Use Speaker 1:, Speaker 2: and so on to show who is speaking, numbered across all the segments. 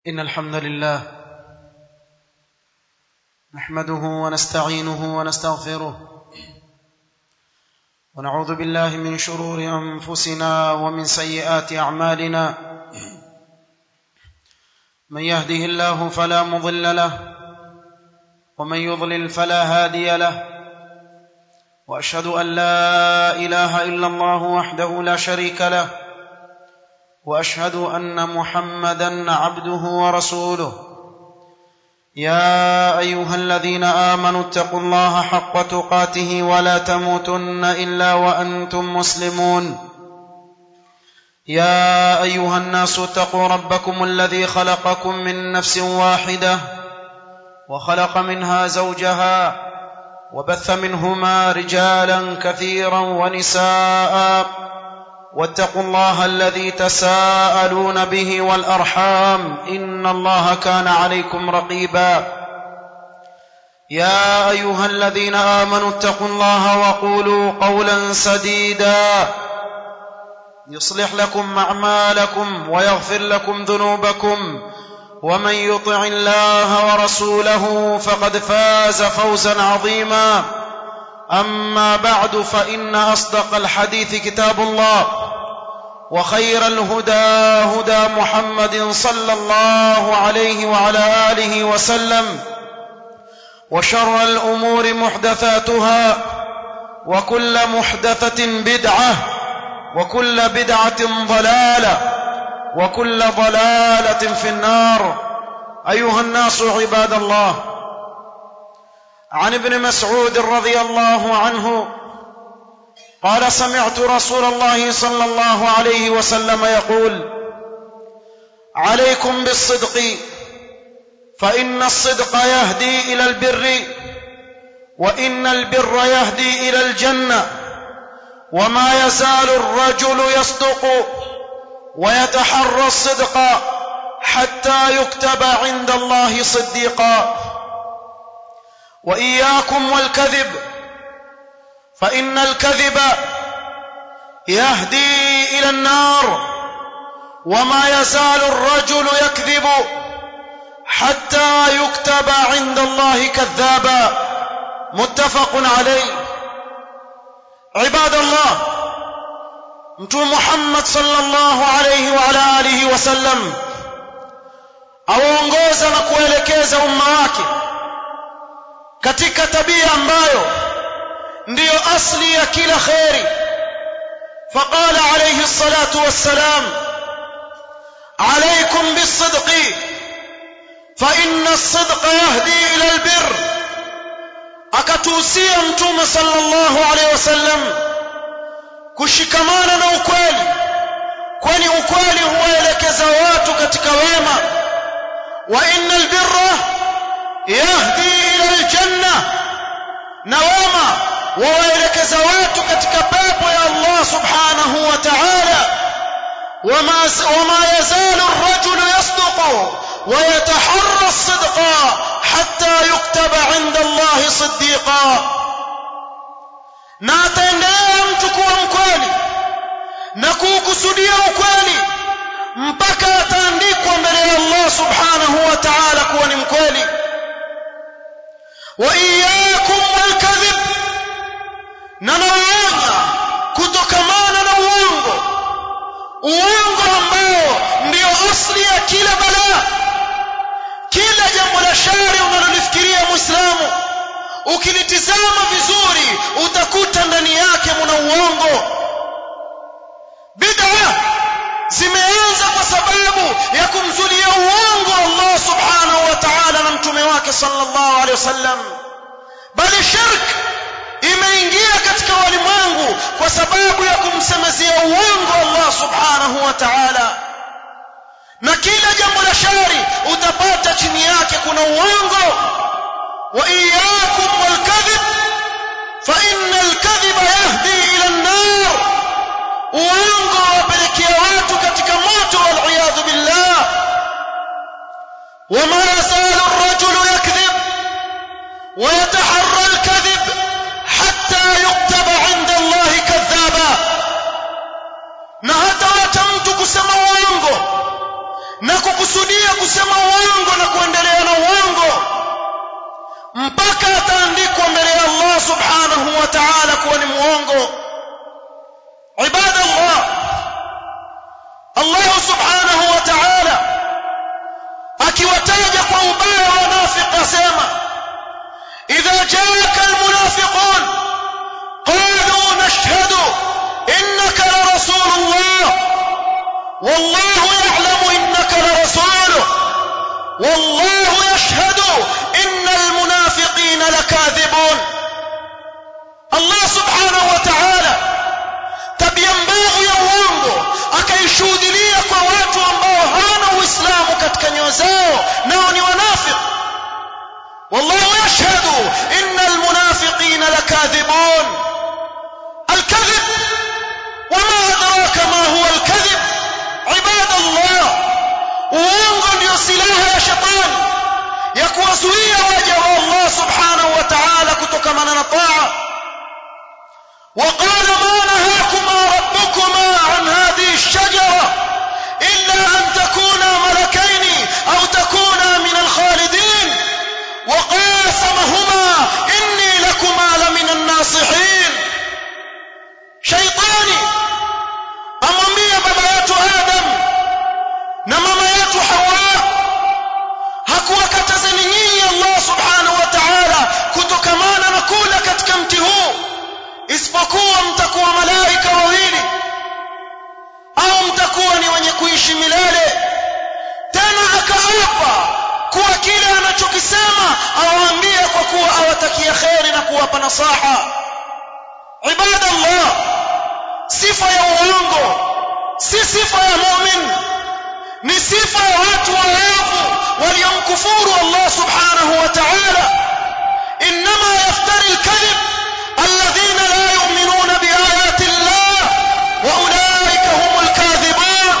Speaker 1: إن الحمد لله نحمده ونستعينه ونستغفره ونعوذ بالله من شرور أنفسنا ومن سيئات أعمالنا من يهده الله فلا مضل له ومن يضلل فلا هادي له واشهد ان لا اله الا الله وحده لا شريك له واشهد ان محمدا عبده ورسوله يا ايها الذين امنوا اتقوا الله حق تقاته ولا تموتن الا وانتم مسلمون يا ايها الناس اتقوا ربكم الذي خلقكم من نفس واحده وخلق منها زوجها وبث منهما رجالا كثيرا ونساء واتقوا الله الذي تساءلون به والارحام ان الله كان عليكم رقيبا يا ايها الذين امنوا اتقوا الله وقولوا قولا سديدا يصلح لكم اعمالكم ويغفر لكم ذنوبكم ومن يطع الله ورسوله فقد فاز فوزا عظيما اما بعد فان اصدق الحديث كتاب الله وخير الهدى هدى محمد صلى الله عليه وعلى اله وسلم وشر الامور محدثاتها وكل محدثه بدعه وكل بدعه ضلاله وكل ضلاله في النار ايها الناس عباد الله عن ابن مسعود رضي الله عنه قال سمعت رسول الله صلى الله عليه وسلم يقول عليكم بالصدق فان الصدق يهدي الى البر وان البر يهدي الى الجنه وما يزال الرجل يصدق ويتحرى الصدق حتى يكتب عند الله صديقا واياكم والكذب فان الكذب يهدي الى النار وما يزال الرجل يكذب حتى يكتب عند الله كذابا متفق عليه عباد الله mtume Muhammad sallallahu alayhi wa ala alihi wasallam awaongoza na kuelekeza umma wake katika tabia ambayo ndiyo asli ya kila khairi فقال عليه الصلاة والسلام عليكم بالصدق فإن الصدق يهدي إلى البر أكتوسيا متوم صلى الله عليه وسلم kushikamana na ukweli kwani ukweli huwaelekeza watu katika wema wa innal birra yahdi ila aljanna na wema wawaelekeza watu katika pepo ya Allah subhanahu wa ta'ala wama wama yazalu ar-rajulu yasduqu ويتحرى الصدق حتى يكتب عند الله صديقا na ataendelea mtu kuwa mkweli na kuukusudia ukweli mpaka ataandikwa mbele ya Allah subhanahu wa ta'ala kuwa ni mkweli wa iyyakum walkadhib na nawaonya kutokamana na uongo uongo ambao ndio asli ya kila balaa kila jambo la shari unalolifikiria muislamu ukilitizama vizuri utakuta ndani yake mna uongo bid'a zimeanza kwa sababu ya kumzulia uongo Allah subhanahu wa ta'ala na mtume wake sallallahu alaihi wasallam bali shirk imeingia katika walimwengu kwa sababu ya kumsemezea uongo Allah subhanahu wa ta'ala na kila jambo la shari utapata chini yake kuna uongo وإياكم والكذب فإن الكذب يهدي إلى النار uongo wapelekea watu katika moto waliyadhu billah wama yazalu rajulu yakdhib ويتحرى الكذب حتى يكتب عند الله كذابا na hata wacha mtu kusema uongo na kukusudia kusema uongo na kuendelea na uongo mpaka ataandikwa mbele ya Allah subhanahu wa ta'ala kuwa ni muongo ibadallah Allah subhanahu wa ta'ala akiwataja kwa ubaya wanafiki asema idha jaaka almunafiqun qalu nashhadu innaka la rasulullah والله يعلم انك لرسوله والله يشهد ان المنافقين لكاذبون الله سبحانه وتعالى tabia mbovu ya uongo akaishuhudilia kwa watu ambao hawana uislamu katika nyoyo zao nao ni wanafiki wallahu yashhadu inna almunafiqina lakathibun alkadhib wama adraka ma huwa alkadhib ibadallah uongo ndio silaha ya shetani ya kuwazuia waja wa Allah subhanahu wa ta'ala kutokamana na taa وقال ما نهاكما ربكما عن هذه الشجرة إلا أن تكونا ملكين أو تكونا من الخالدين وقاسمهما إني لكما لمن الناصحين شيطاني أمامية بابا آدم نماما ياتو حواء hakuwakatazeni nyinyi Allah subhanahu wa ta'ala kutokamana na kula katika mti huu isipokuwa mtakuwa malaika wawili au mtakuwa ni wenye kuishi milele tena akaapa kuwa kile anachokisema awaambie kwa kuwa awatakia kheri na kuwapa nasaha ibadallah sifa ya uongo si sifa ya mu'min ni sifa ya watu waovu waliomkufuru Allah subhanahu wa ta'ala inma yaftari al-kadhib الذين لا يؤمنون بآيات الله وأولئك هم الكاذبون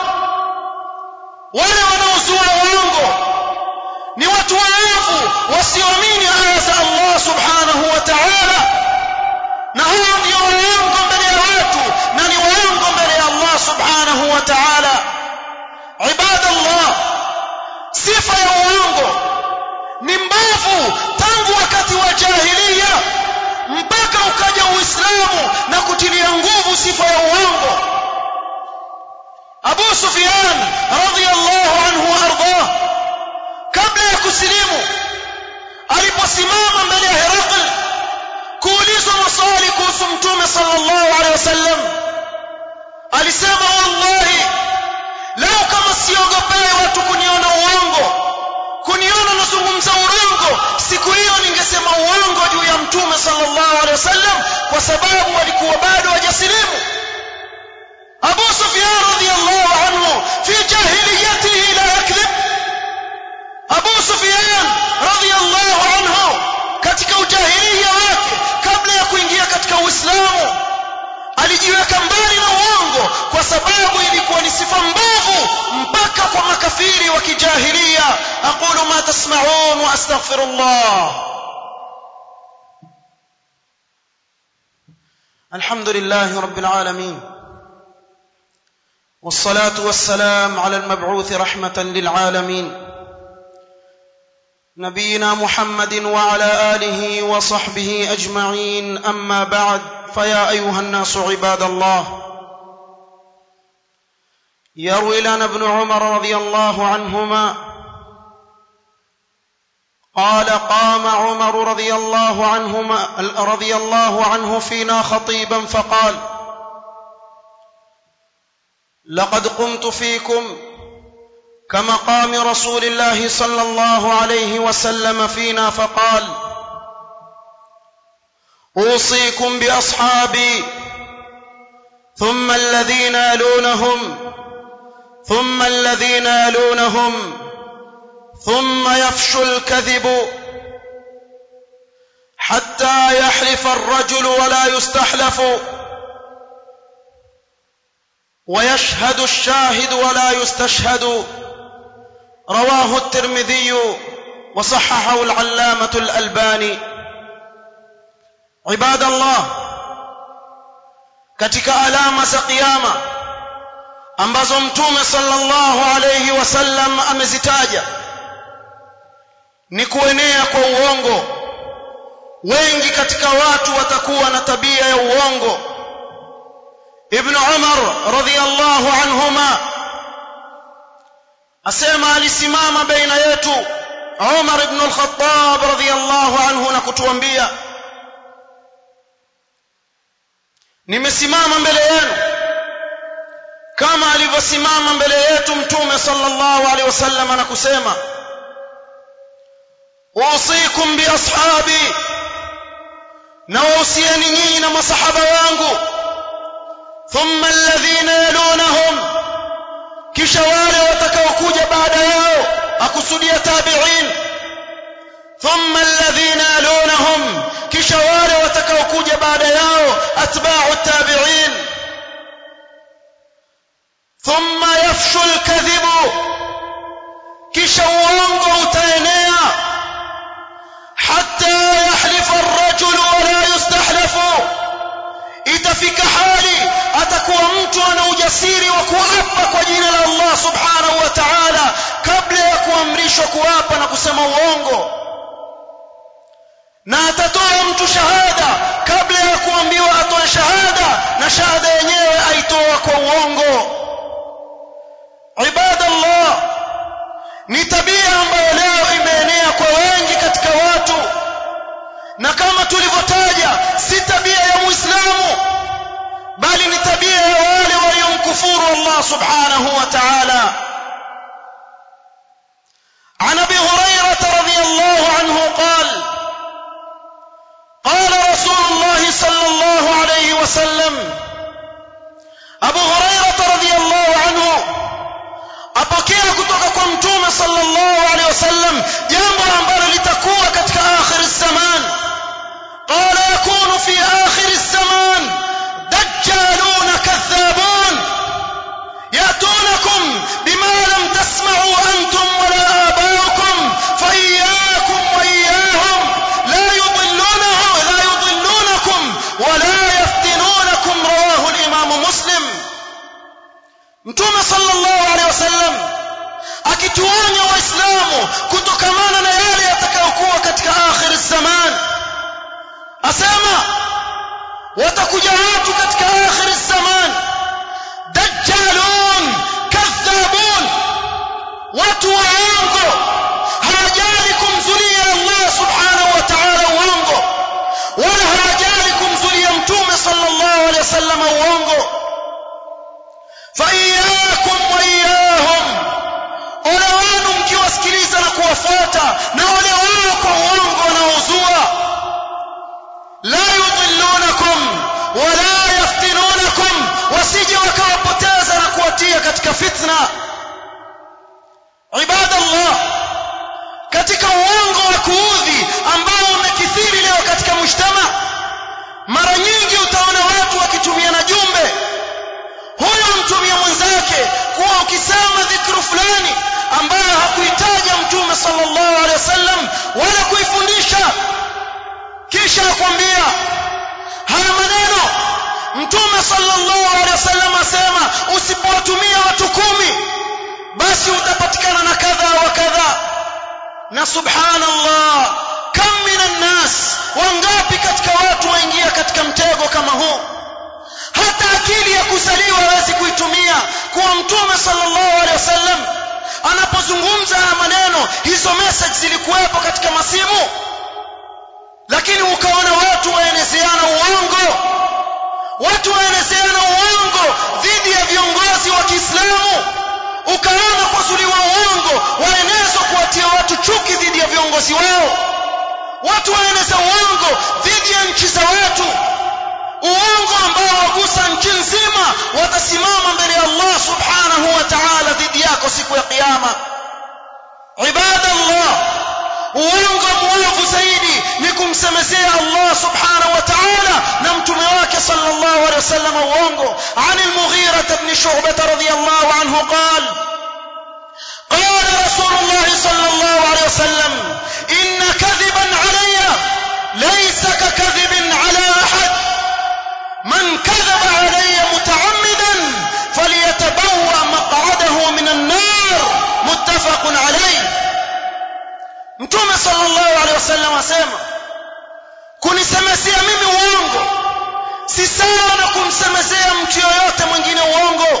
Speaker 1: wale wanaozua uongo ni watu waovu wasioamini aya za Allah subhanahu wa ta'ala na hao ndio waongo mbele ya watu na ni waongo mbele ya Allah subhanahu wa ta'ala ibadallah sifa ya uongo ni mbovu tangu wakati wa jahiliya mpaka ukaja uislamu na kutilia nguvu sifa ya uongo Abu Sufyan radhiyallahu anhu ardah kabla ya kusilimu aliposimama mbele ya Herakl kuulizwa maswali kuhusu mtume sallallahu alaihi wasallam alisema wallahi leo kama siogopee watu kuniona uongo kuniona nazungumza urongo siku hiyo ningesema uongo juu ya mtume sallallahu alaihi wasallam kwa sababu walikuwa bado hawajasilimu Abu Sufyan radhiyallahu anhu fi jahiliyatihi la yakذب Abu Sufyan radhiyallahu anhu katika ujahiliya wake kabla ya kuingia katika Uislamu alijiweka mbali na uongo kwa sababu ilikuwa ni sifa mbovu mpaka kwa makafiri wa kijahilia aqulu ma tasma'un wa astaghfirullah alhamdulillah rabbil alamin والصلاه والسلام على المبعوث رحمه للعالمين نبينا محمد وعلى اله وصحبه اجمعين اما بعد فيا ايها الناس عباد الله يروي لنا ابن عمر رضي الله عنهما قال قام عمر رضي الله عنهما رضي الله عنه فينا خطيبا فقال لقد قمت فيكم كمقام رسول الله صلى الله عليه وسلم فينا فقال اوصيكم باصحابي ثم الذين يلونهم ثم الذين يلونهم ثم يفشو الكذب حتى يحلف الرجل ولا يستحلف ويشهد الشاهد ولا يستشهد رواه الترمذي وصححه العلامه الالباني عباد الله katika alama za kiyama ambazo mtume sallallahu alayhi wasallam amezitaja ni kuenea kwa uongo wengi katika watu watakuwa na tabia ya uongo ibn umar radhiyallahu anhuma asema alisimama baina yetu umar ibn al-khattab radhiyallahu anhu na kutuambia nimesimama mbele yenu kama alivyosimama mbele yetu mtume sallallahu alaihi wasallam na kusema usikum bi ashabi na wausieni nyinyi na masahaba wangu thumma alladhina yalunahum kisha wale watakaokuja baada yao akusudia tabi'in thumma alladhina yalunahum kisha wale watakaokuja baada yao atba'u tabi'in thumma yafshu alkadhibu kisha uongo utaenea hatta yahlifa ar-rajulu wa la yustahlafu itafika hali atakuwa mtu ana ujasiri wa kuapa kwa jina la Allah subhanahu wa ta'ala kabla ya kuamrishwa kuapa na kusema uongo na atatoa mtu shahada kabla ya kuambiwa atoe shahada na shahada yenyewe aitoa kwa uongo ibadallah ni tabia ambayo leo imeenea kwa wengi katika watu na kama tulivyotaja si tabia ya muislamu bali ni tabia ya wale waliomkufuru Allah subhanahu wa ta'ala عن ابي هريره رضي الله عنه قال قال رسول الله صلى الله عليه وسلم ابو هريره رضي الله عنه apokea kutoka kwa mtume sallallahu alaihi wasallam jambo ambalo litakuwa katika akhir zaman qala yakunu fi akhir zaman dajjalun kadhabun yatunakum bima lam tasma'u antum wala abaukum fayyakum wa iyyahum la yudillunahu la yudillunakum wala yaftinunakum rawahu al-imam muslim mtume sallallahu alaihi wasallam akituonya waislamu kutokamana na yale yatakayokuwa katika akhir zaman asema watakuja watu katika akhir zaman dajjalun kadhabun watu waongo hawajali kumzulia Allah subhanahu wa ta'ala uongo wala hawajali kumzulia mtume sallallahu alaihi wasallam uongo فإياكم وإياهم ole wenu mkiwasikiliza na kuwafuata na ole wao kwa uongo wanaozua la yudhillunakum wala yaftinunakum wasije wakawapoteza na kuwatia katika fitna ibadallah katika uongo wa kuudhi ambao umekithiri leo katika mujtama mara nyingi utaona watu wakitumiana jumbe huyo mtumia mwenzake kuwa ukisema dhikru fulani ambayo hakuitaja mtume sallallahu alaihi wasallam wala kuifundisha kisha akwambia haya maneno mtume sallallahu alaihi wasallam asema usipowatumia watu kumi basi utapatikana na kadha wa kadha na subhanallah kam minan nas wangapi katika watu waingia katika mtego kama huu hata akili ya kuzaliwa hawezi kuitumia kuwa mtume sallallahu alaihi wasallam anapozungumza haya maneno hizo message zilikuwepo katika masimu lakini ukaona watu waenezeana uongo watu waenezeana uongo dhidi ya viongozi wa Kiislamu ukaona kuzuliwa uongo waenezwa kuwatia watu chuki dhidi ya viongozi wao watu waeneza uongo dhidi ya nchi za watu uongo ambao wagusa nchi nzima watasimama mbele ya Allah subhanahu wa ta'ala dhidi yako siku ya kiyama ibadallah uongo mwovu zaidi ni kumsemezea Allah subhanahu wa ta'ala na mtume wake sallallahu alaihi wasallam uongo عن المغيرة بن شعبة رضي الله عنه قال قال رسول الله صلى الله عليه وسلم إن كذبا علي ليس ككذب على أحد من كذب علي متعمدا فليتبوأ mtume sallallahu alaihi wasallam asema kunisemezea mimi uongo si sawa na kumsemezea mtu yoyote mwingine uongo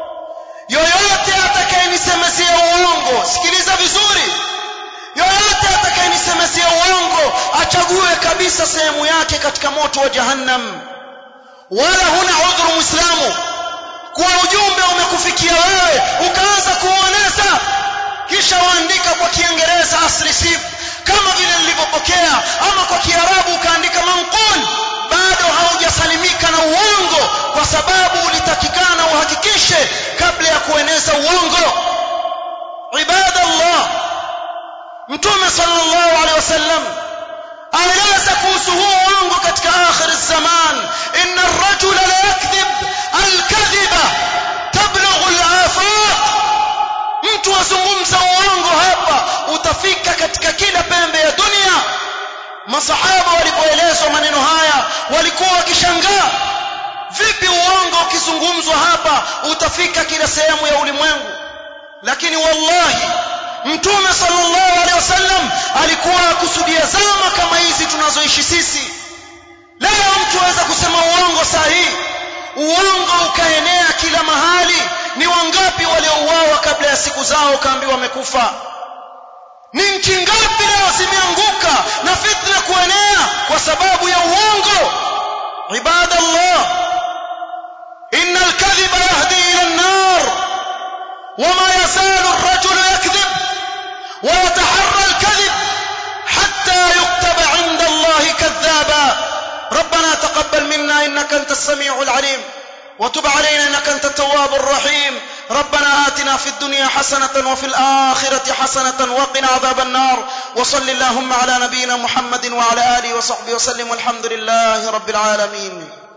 Speaker 1: yoyote atakayenisemezea uongo sikiliza vizuri yoyote atakayenisemezea uongo achague kabisa sehemu yake katika moto wa jahannam wala huna udhuru muislamu kuwa ujumbe umekufikia wewe ukaanza kuueneza kisha waandika kwa kiingereza asrisif kama vile nilivyopokea ama kwa kiarabu ukaandika manqul bado haujasalimika na uongo kwa sababu ulitakikana uhakikishe kabla ya kueneza uongo ibadallah mtume sallallahu alaihi wasallam aeleza kuhusu huu uongo katika akhir zaman inna ar-rajula la yakdhib al-kadhiba tablughu al-afaq mtu azungumza uongo hapa utafika katika kila pembe ya dunia masahaba walipoelezwa maneno haya walikuwa wakishangaa vipi uongo ukizungumzwa hapa utafika kila sehemu ya ulimwengu lakini wallahi mtume sallallahu alaihi wasallam alikuwa akusudia zama kama hizi tunazoishi sisi leo mtu aweza kusema uongo sahihi uongo ukaenea kila mahali ni wangapi waliouawa kabla ya siku zao kaambiwa wamekufa ni nchi ngapi leo zimeanguka na fitna kuenea kwa sababu ya uongo ibadallah inna alkadhiba yahdi ila an-nar wama yazalu ar-rajulu yakdhib ويتحرى الكذب حتى يكتب عند الله كذابا ربنا تقبل منا انك انت السميع العليم وتب علينا انك انت التواب الرحيم ربنا آتنا في الدنيا حسنة وفي الآخرة حسنة وقنا عذاب النار وصل اللهم على نبينا محمد وعلى آله وصحبه وسلم والحمد لله رب العالمين